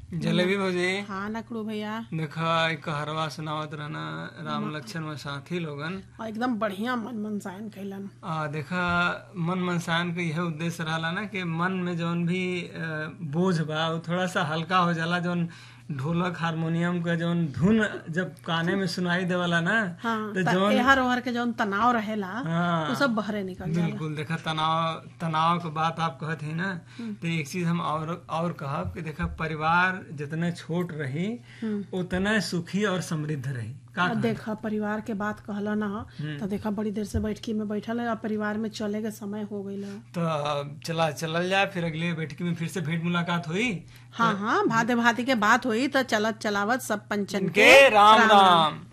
जलेबी भौजी हाँ नकड़ू भैया देखा एक कहरवा सुनावत रहना राम लक्ष्मण में साथी लोगन और एकदम बढ़िया मन मनसायन कैलन आ देखा मन मनसान के यह उद्देश्य रहला ना कि मन में जौन भी अ, बोझ बा वो थोड़ा सा हल्का हो जाला जौन ढोलक हारमोनियम का जौन धुन जब काने में सुनाई देवला ना हाँ तो त जौन एहर ओहर के जौन तनाव रहेला हाँ वो सब बहरे निकल जाला बिल्कुल देखा तनाव तनाव के बात आप कहत ही ना तो एक चीज हम और और कहब कि देखा परिवार जितने छोट रही उतने सुखी और समृद्ध रही का और देखा परिवार के बात कहला ना तो देखा बड़ी देर से बैठकी में बैठल है और परिवार में चले के समय हो गई तो चला चलल जाए फिर अगले बैठकी में फिर से भेंट मुलाकात हुई हाँ हाँ भाते भाती के बात हुई तो चलत चलावत सब पंचन के राम राम